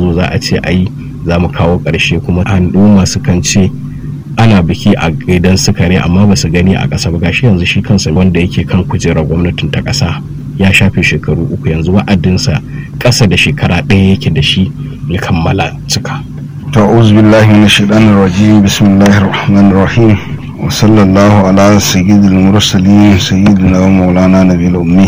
zo za a ce ai za mu kawo ƙarshe kuma al'umma sukan ce ana biki a gidan sukari amma ba su gani a ƙasa ba gashi yanzu shi kansa wanda yake kan kujerar gwamnatin ta ƙasa ya shafe shekaru uku yanzu wa'adinsa ƙasa da shekara ɗaya yake da shi ya kammala cika. ta'uz billahi min shaitanir rajim bismillahir rahmanir rahim wa sallallahu ala sayyidil mursalin sayyidina wa maulana nabiyil ummi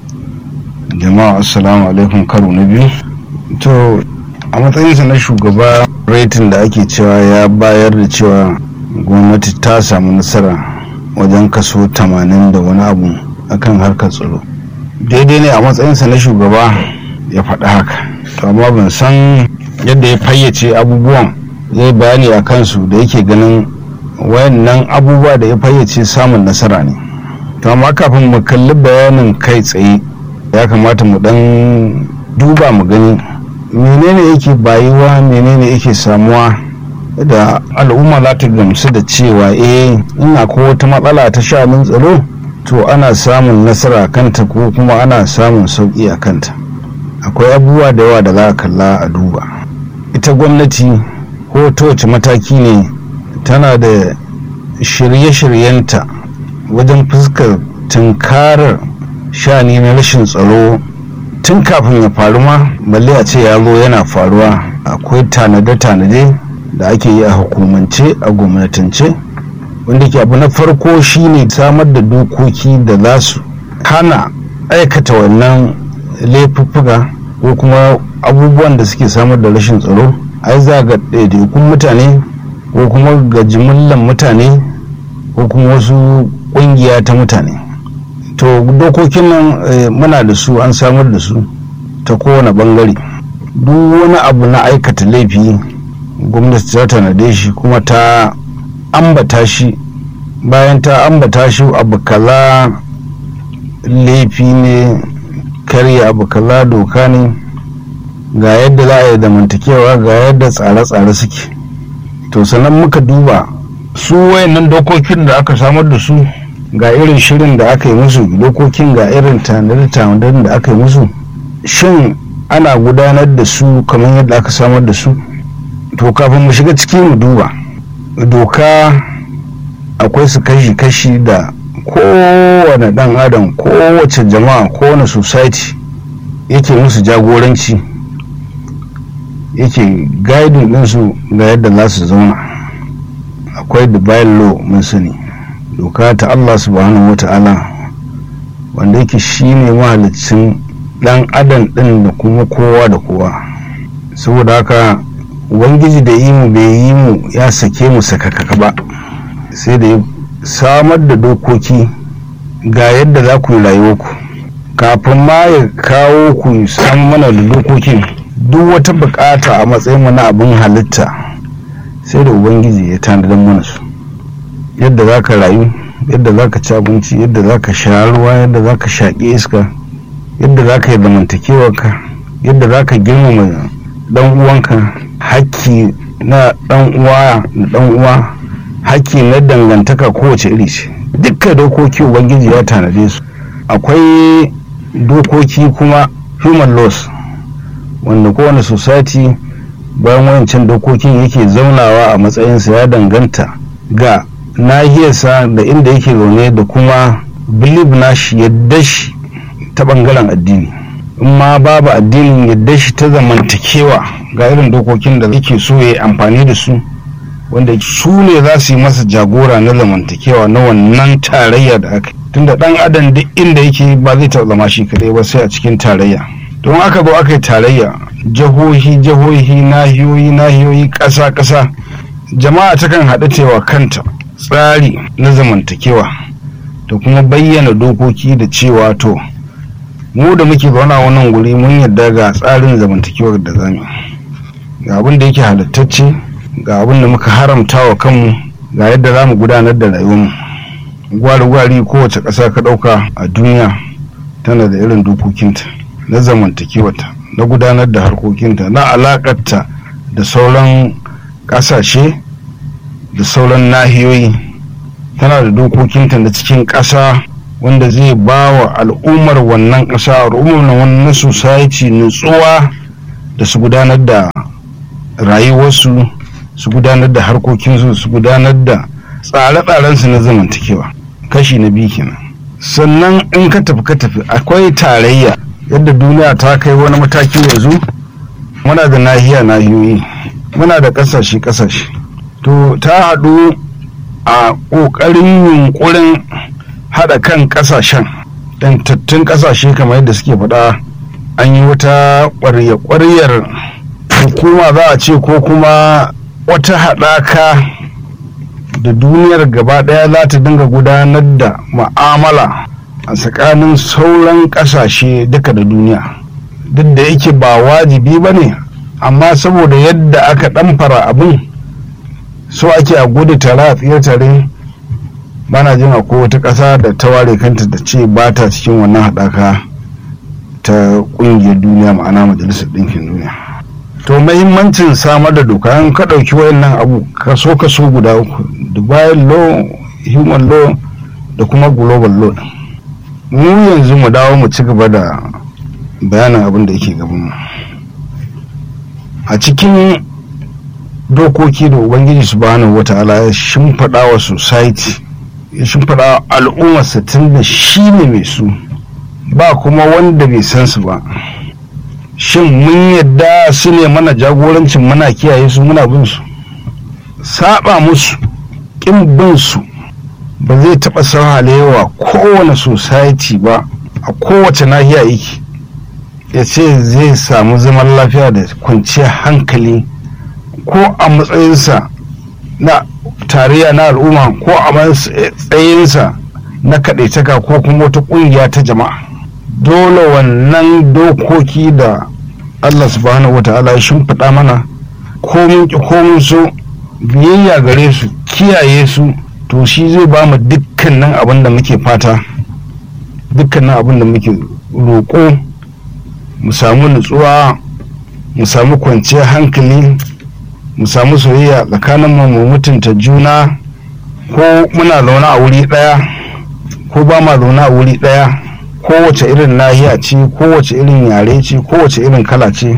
jama'a assalamu alaikum karo na biyu to a matsayinsa na shugaba rating da ake cewa ya bayar da cewa gwamnati ta samu nasara wajen kaso 80 da wani abu akan harkar tsaro daidai ne a matsayinsa na shugaba ya faɗi haka to amma ban san yadda ya fayyace abubuwan zai bayani a kansu da yake ganin wayannan abubuwa da ya fayyace samun nasara ne to amma kafin mu kalli bayanin kai tsaye ya kamata mu dan duba mu gani menene yake bayuwa menene yake samuwa da al'umma za ta gamsu da cewa eh in akwai wata matsala ta shanun tsaro to ana samun nasara kanta ko kuma ana samun sauƙi a kanta akwai abubuwa da yawa da za a kalla a duba ita gwamnati ko ta wace mataki ne tana da shirye-shiryenta wajen fuskar tunkarar shani na rashin tsaro tun kafin ya faru ma balle a ce ya zo yana faruwa akwai tanade-tanade da ake yi a hukumance a gwamnatance wanda ke abu na farko shine samar da dokoki da za su hana aikata wannan laifuffuka ko kuma abubuwan da suke samar da rashin tsaro ai za ga ɗaiɗaikun mutane ko kuma ga jimillan mutane ko kuma wasu ƙungiya ta mutane to dokokin nan muna da su an samar da su ta kowane ɓangare duk wani abu na aikata laifi gwamnati ta tanade shi kuma ta ambata shi bayan ta ambata shi abu kaza laifi ne karya abu kaza doka ne ga yadda za a yi zamantakewa ga yadda tsare-tsare suke to sannan muka duba su wayannan dokokin da aka samar da su ga irin shirin da aka yi musu dokokin ga irin tanadar da aka yi musu shin ana gudanar da su kamar yadda aka samar da su to kafin mu shiga ciki mu duba doka akwai su kashi-kashi da kowane dan adam kowace jama'a kowane society yake musu jagoranci yake guiding ɗinsu ga yadda za su zauna akwai divine law mun sani doka ta Allah subhanahu wa ta'ala wanda yake shine mahalicin dan adam ɗin da kuma kowa da kowa saboda haka ubangiji da yi mu bai yi mu ya sake mu sakakaka ba sai da ya samar da dokoki ga yadda za ku yi rayuwarku kafin ma ya kawo ku san mana da dokokin duk wata bukata a matsayin na abin halitta sai da ubangiji ya tanadar mana su yadda za ka rayu yadda za ka ci abinci yadda za ka sha ruwa yadda za ka shaƙi iska yadda za ka yi zamantakewarka yadda za ka girmama dan uwanka hakki na dan uwa da dan uwa hakki na dangantaka kowace iri ce dukkan dokoki ubangiji ya tanade su akwai dokoki kuma human laws wanda kowane society bayan wayancan dokokin yake zaunawa a matsayinsa ya danganta ga nahiyarsa da inda yake zaune da kuma believe nashi yadda shi ta bangaren addini in ma babu addinin yadda shi ta zamantakewa ga irin dokokin da yake so ya amfani da su wanda su ne za su yi masa jagora na zamantakewa na wannan tarayya da aka tunda dan adam duk inda yake ba zai taɓa zama shi kadai ba sai a cikin tarayya don aka zo aka yi tarayya jihohi jihohi nahiyoyi nahiyoyi ƙasa ƙasa jama'a takan haɗu cewa kanta tsari na zamantakewa da kuma bayyana dokoki da cewa to mu da muke zauna wannan guri mun yarda ga tsarin zamantakewar da zamu ga abin da yake halittacce ga abin da muka haramta wa kanmu ga yadda za mu gudanar da rayuwarmu gwari-gwari kowace ƙasa ka ɗauka a duniya tana da irin dokokinta na zamantakewarta na gudanar da harkokinta na alaƙarta da sauran ƙasashe da sauran nahiyoyi tana da dokokinta na cikin ƙasa wanda zai ba wa al'ummar wannan ƙasa al'ummar na wannan society nutsuwa da su gudanar da rayuwarsu su gudanar da harkokinsu su gudanar da tsare-tsarensu na zamantakewa kashi na biyu kenan sannan in ka tafi ka tafi akwai tarayya yadda duniya ta kai wani mataki yanzu muna da nahiya nahiyoyi muna da ƙasashe ƙasashe to ta haɗu a ƙoƙarin yunƙurin haɗa kan ƙasashen ɗantattun ƙasashe kamar yadda suke faɗa an yi wata ƙwarya-ƙwaryar hukuma za a ce ko kuma wata haɗaka da duniyar gaba ɗaya za ta dinga gudanar da ma'amala a tsakanin sauran ƙasashe duka da duniya duk da yake ba wajibi ba ne amma saboda yadda aka ɗamfara abin so ake a gudu tare a tsire tare bana jin akwai wata ƙasa da ta ware kanta da ce ba ta cikin wannan haɗaka ta ƙungiyar duniya ma'ana majalisar ɗinkin duniya to mahimmancin samar da doka an ka ɗauki wayannan abu kaso kaso guda uku dubai law human law da kuma global law mu yanzu mu dawo mu ci gaba da bayanin abin da yake gaban mu a cikin dokoki da ubangiji subhanahu wata'ala ya shimfiɗa wa society ya shimfiɗa wa al'ummarsa tun da shi ne mai su ba kuma wanda bai san su ba shin mun yadda su ne mana jagorancin muna kiyaye su muna bin su saba musu kin bin su ba zai taɓa sahalewa kowane society ba a kowace nahiya yake ya ce zai samu zaman lafiya da kwanciyar hankali ko a matsayinsa na tarayya na al'umma ko a matsayinsa na kaɗaitaka ko kuma wata ƙungiya ta jama'a dole wannan dokoki da Allah subhanahu wata'ala ya shimfiɗa mana komin ki komin so biyayya gare su kiyaye su to shi zai ba mu dukkanin abin da muke fata dukkanin abin da muke roƙo mu samu nutsuwa mu samu kwanciyar hankali mu samu soyayya tsakanin mu mutunta juna ko muna zaune a wuri ɗaya ko ba ma zaune a wuri ɗaya kowace irin nahiya ce kowace irin yare ce kowace irin kala ce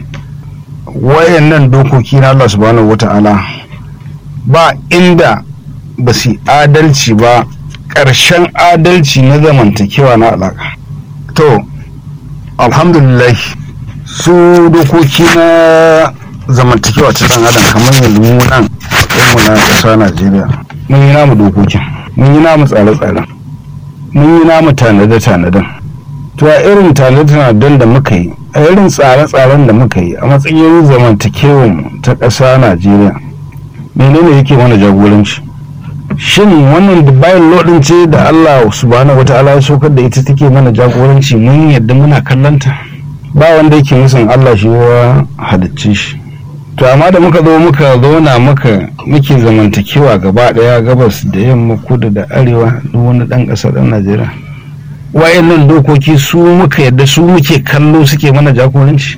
wayannan dokoki na Allah subhanahu wata'ala ba inda ba su adalci ba ƙarshen adalci na zamantakewa na alaƙa to alhamdulillah su dokoki na zamantakewa ta dan adam kamar yanzu mu nan mu na ƙasa najeriya mun yi namu dokokin mun yi namu tsare-tsaren mun yi namu tanade-tanaden to a irin tanade-tanaden da muka yi a irin tsare-tsaren da muka yi a matsayin zamantakewan ta ƙasa najeriya menene yake mana jagoranci shin wannan bayan lodin ce da allah subhanahu wata'ala ya sokar da ita take mana jagoranci mun yadda muna kallanta ba wanda yake musan allah shi wa halicce shi to amma da muka zo muka zauna muka muke zamantakewa gaba daya gabas da yamma kudu da arewa duk wani dan ƙasar ɗan najeriya wayannan dokoki su muka yadda su muke kallo suke mana jagoranci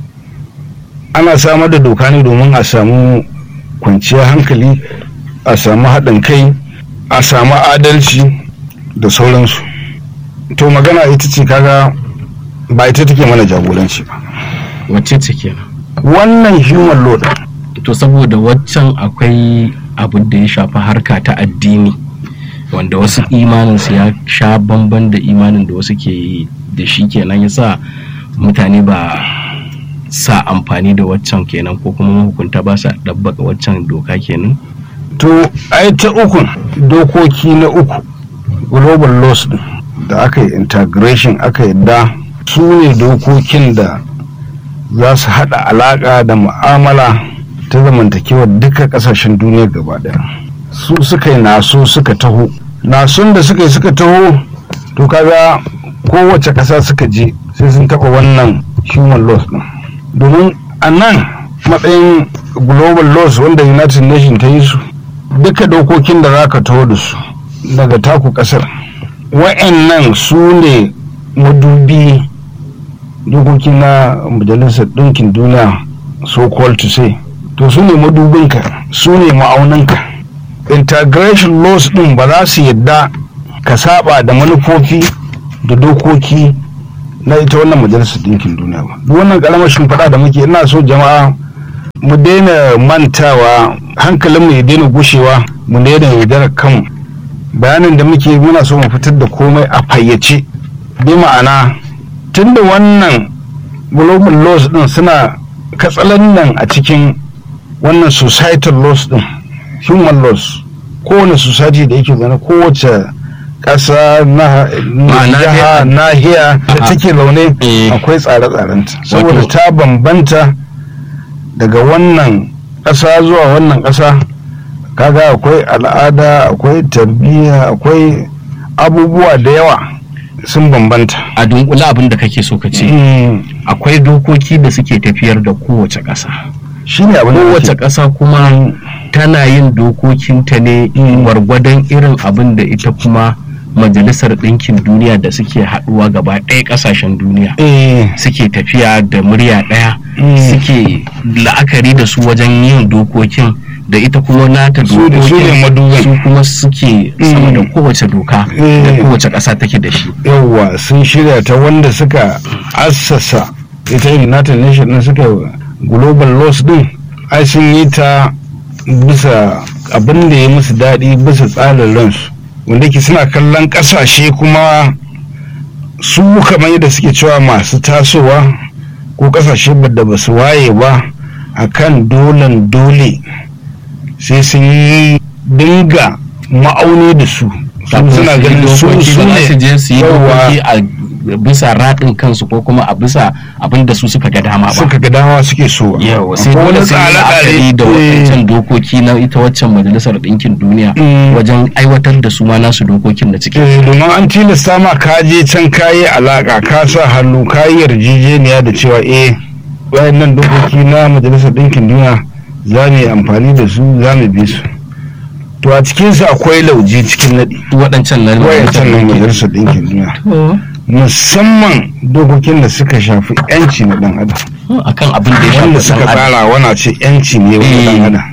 ana samar da doka ne domin a samu kwanciyar hankali a samu haɗin kai a samu adalci da sauransu to magana ita ce kaga ba ita take mana jagoranci ba wacce ce kenan wannan human law to saboda waccan akwai abu da ya shafi harka ta addini wanda wasu imaninsu ya sha bamban da imanin da wasu ke da shi kenan ya sa mutane ba sa amfani da waccan kenan ko kuma mahukunta ba sa ɗabbaka waccan doka kenan to ai ta uku dokoki na uku global laws din da aka yi integration aka yadda su ne dokokin da za su haɗa alaƙa da mu'amala ta zamantakewa duka ƙasashen duniya gaba ɗaya su suka yi naso suka taho nasun da suka yi suka taho to kaga kowace ƙasa suka je sai sun taɓa wannan human laws ɗin domin a nan matsayin global laws wanda united nations ta yi su duka dokokin da za ka taho da su daga taku ƙasar wa'annan su ne madubi dokoki na majalisar ɗinkin duniya so called to say to su ne madubinka su ne ma'aunanka integration laws ɗin ba za su yadda ka saba da manufofi da dokoki na ita wannan majalisar ɗinkin duniya ba duk wannan ƙaramar shimfiɗa da muke ina so jama'a mu daina mantawa hankalinmu ya daina gushewa mu daina yaudarar kanmu bayanin da muke muna so mu fitar da komai a fayyace bi ma'ana tunda wannan global laws din suna katsalandan a cikin wannan societal laws din human laws kowane society da yake zane kowace ƙasa na jiha nahiya da take zaune akwai tsare-tsarenta saboda ta bambanta daga wannan ƙasa zuwa wannan ƙasa kaga akwai al'ada akwai tarbiyya akwai abubuwa da yawa sun bambanta a dunkula abin da kake so ka ce akwai dokoki da suke tafiyar da kowace ƙasa shi ne abin da kowace ƙasa kuma tana yin dokokinta ne gwargwadon irin abin da ita kuma majalisar ɗinkin duniya da suke haɗuwa gaba ɗaya ƙasashen duniya suke tafiya da murya ɗaya suke la'akari da su wajen yin dokokin da ita kuma nata dokokin su kuma suke sama da kowace doka da kowace ƙasa take da shi yawwa sun shirya ta wanda suka assasa ita united nations din suka global laws din ai sun yi ta bisa abin da ya musu daɗi bisa tsarin ransu wanda ke suna kallon ƙasashe kuma su kamar yadda suke cewa masu tasowa ko ƙasashe da ba su waye ba akan dolan dole sai sun yi dinga ma'auni da su suna ganin su su ne su je su yi dokoki a bisa raɗin kansu ko kuma a bisa abin da su suka ga dama ba suka ga dama suke so yawa sai dole sai la'akari da wancan dokoki na ita waccan majalisar ɗinkin duniya wajen aiwatar da su ma nasu dokokin da ciki domin an tilasta ma ka je can kayi alaka ka sa hannu kayi yarjejeniya da cewa eh wayannan dokoki na majalisar ɗinkin duniya za mu yi amfani da su za mu bi su to a cikinsu akwai lauje cikin naɗi waɗancan nan wayancan nan majalisar ɗinkin duniya musamman dokokin da suka shafi yanci na ɗan adam akan abin da ya wanda shafi suka ɗan adam tsara wana ce yanci ne wani ɗan adam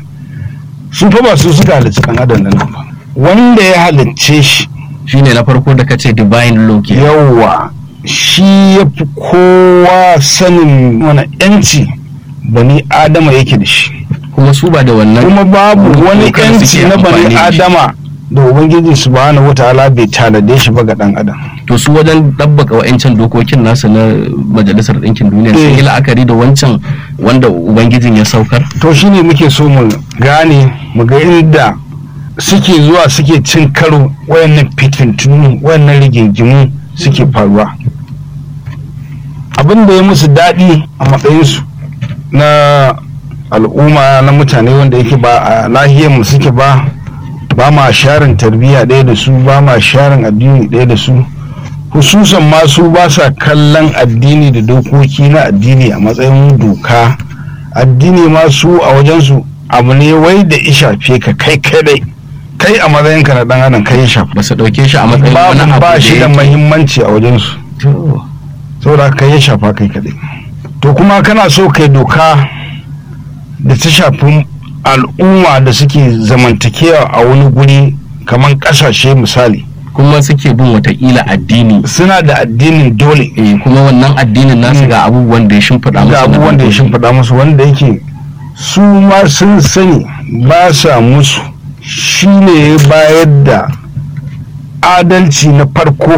su fa ba su suka halicci ɗan adam nan ba wanda ya halicce shi shine na farko da kace divine law ke yawwa shi ya fi kowa sanin wani yanci bani adama yake da shi kuma su ba da wannan kuma babu wani dokar suke yanci na amfani bani da shi. adama da ubangiji subhanahu wataala bai tanade shi ba ga dan adam to su wajen ɗabbaka wa'ancan dokokin nasu na majalisar ɗinkin duniya sun yi Eh. la'akari da wancan wanda ubangijin ya saukar to shine muke so mu gane mu ga inda suke zuwa suke cin karo wayannan fitintunu wayannan rigingimu suke faruwa abin da ya musu daɗi a matsayinsu na al'umma na mutane wanda yake ba a nahiyar mu suke ba ba ma sharin tarbiyya ɗaya da su ba ma sharin addini ɗaya da su hususan ma su ba sa kallon addini da dokoki na addini a matsayin doka addini ma su a wajensu abu ne wai da ya shafe ka kai kadai kai a matsayinka na ɗan adam kai ya shafe ba su ɗauke shi a matsayin wani babu abu ba shi da yake- mahimmanci a wajensu To, saboda kai ya shafa kai kadai to kuma kana so kai doka da ta shafi al'umma da suke zamantakewa a wani guri kamar ƙasashe misali kuma suke bin watakila addini suna da addinin dole eh, kuma wannan addinin nasu ga abubuwan da ya shimfiɗa musu ga na abubuwan da ya dokoki. shimfiɗa musu wanda yake su ma sun sani ba sa musu shi ne ya bayar da adalci na farko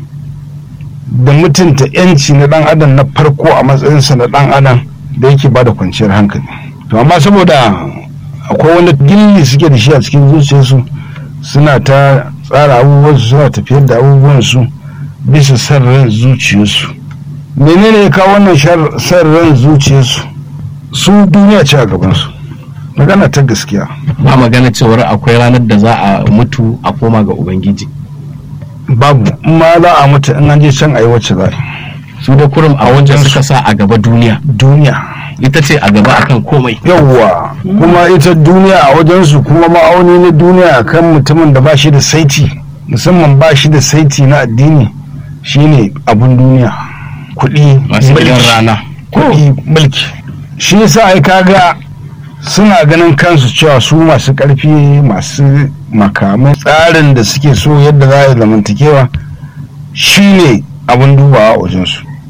da mutunta 'yanci na ɗan adam na farko a matsayinsa na ɗan adam da yake ba da kwanciyar hankali to amma saboda akwai wani gilli suke da shi a cikin zuciyarsu suna ta tsara abubuwansu suna tafiyar da abubuwansu bisa san ran zuciyarsu menene ya kawo wannan shar- san ran zuciyarsu su duniya ce a gabansu magana ta gaskiya ba magana cewar akwai ranar da za a mutu a koma ga ubangiji babu in ma za a mutu in an je can a yi wacce za a yi su da kurum a wajen suka sa a gaba duniya duniya ita ce a gaba akan komai yawwa kuma ita duniya a wajensu kuma ma'auni na duniya kan mutumin da ba shi da saiti musamman ba shi da saiti na addini shine abun duniya kuɗi masu gidan mulki. rana kuɗi mulki shi yasa ai kaga suna ganin kansu cewa su masu ƙarfi masu makamai tsarin da suke so yadda za a yi zamantakewa shine abin dubawa a wajensu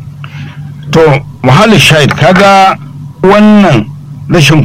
to muhallin shahid kaga wannan rashin